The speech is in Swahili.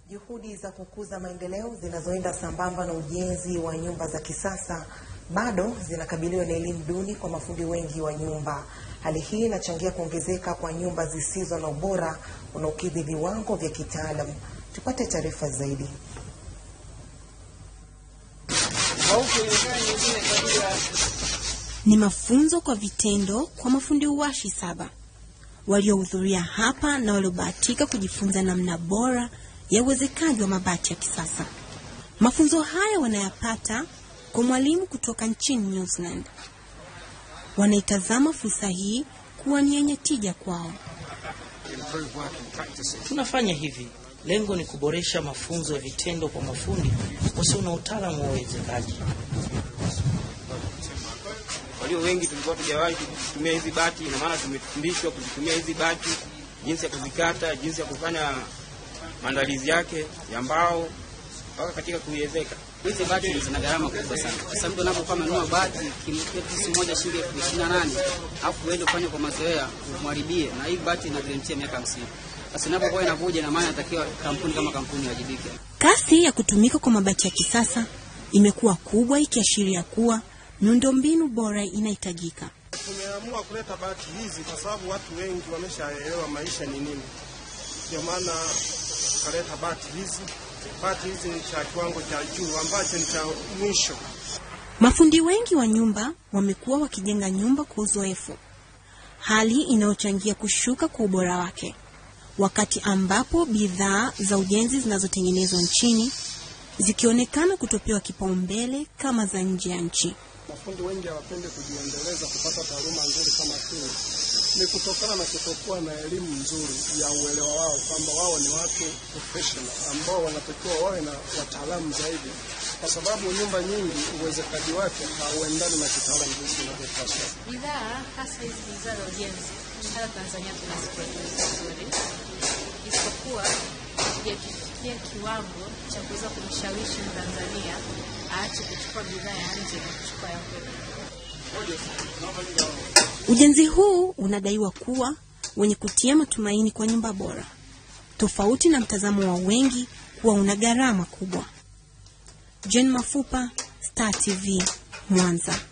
Juhudi za kukuza maendeleo zinazoenda sambamba na ujenzi wa nyumba za kisasa bado zinakabiliwa na elimu duni kwa mafundi wengi wa nyumba. Hali hii inachangia kuongezeka kwa nyumba zisizo na ubora unaokidhi viwango vya kitaalamu. Tupate taarifa zaidi. Ni mafunzo kwa vitendo kwa mafundi uwashi saba waliohudhuria hapa na waliobahatika kujifunza namna bora ya uwezekaji wa mabati ya kisasa. Mafunzo haya wanayapata kwa mwalimu kutoka nchini New Zealand. Wanaitazama fursa hii kuwa ni yenye tija kwao. Tunafanya hivi, lengo ni kuboresha mafunzo ya vitendo kwa mafundi wasio na utaalamu wa uwezekaji. Walio wengi tulikuwa tujawahi kutumia hizi bati, ina maana tumefundishwa kuzitumia hizi bati, jinsi ya kuzikata, jinsi ya kufanya maandalizi yake ya mbao mpaka katika kuiwezeka. Hizi bati zina gharama kubwa sana. Sasa mtu anapokuwa amenunua bati pisi moja shilingi elfu ishirini na nane alafu uende ufanye kwa mazoea umharibie, na hii bati ina garantia miaka hamsini. Sasa inapokuwa inavuja, ina maana inatakiwa kampuni kama kampuni iwajibike. Kasi ya kutumika kwa mabati ya kisasa imekuwa kubwa, ikiashiria kuwa miundombinu bora inahitajika. Tumeamua kuleta bati hizi kwa sababu watu wengi wameshaelewa maisha ni nini, ndio maana tukaleta bati hizi. Bati hizi ni cha kiwango cha juu ambacho ni cha mwisho. Mafundi wengi wa nyumba wamekuwa wakijenga nyumba kwa uzoefu, hali inayochangia kushuka kwa ubora wake, wakati ambapo bidhaa za ujenzi zinazotengenezwa nchini zikionekana kutopewa kipaumbele kama za nje ya nchi. Mafundi wengi hawapendi kujiendeleza kupata taaluma nzuri kama hii, ni kutokana na kutokuwa na elimu nzuri ya uelewa wao kwamba wao ni watu professional ambao wanatakiwa wawe na wataalamu zaidi, kwa sababu nyumba nyingi uwezekaji wake hauendani na kitaalamu jinsi inavyopaswa. Bidhaa hasa hizi bidhaa za ujenzi hata Tanzania tunaziproduce vizuri, isipokuwa hatujafikia kiwango cha kuweza kumshawishi Mtanzania aache kuchukua bidhaa ya nje na kuchukua ya kwetu. Ujenzi huu unadaiwa kuwa wenye kutia matumaini kwa nyumba bora, tofauti na mtazamo wa wengi kuwa una gharama kubwa. Jane Mafupa, Star TV, Mwanza.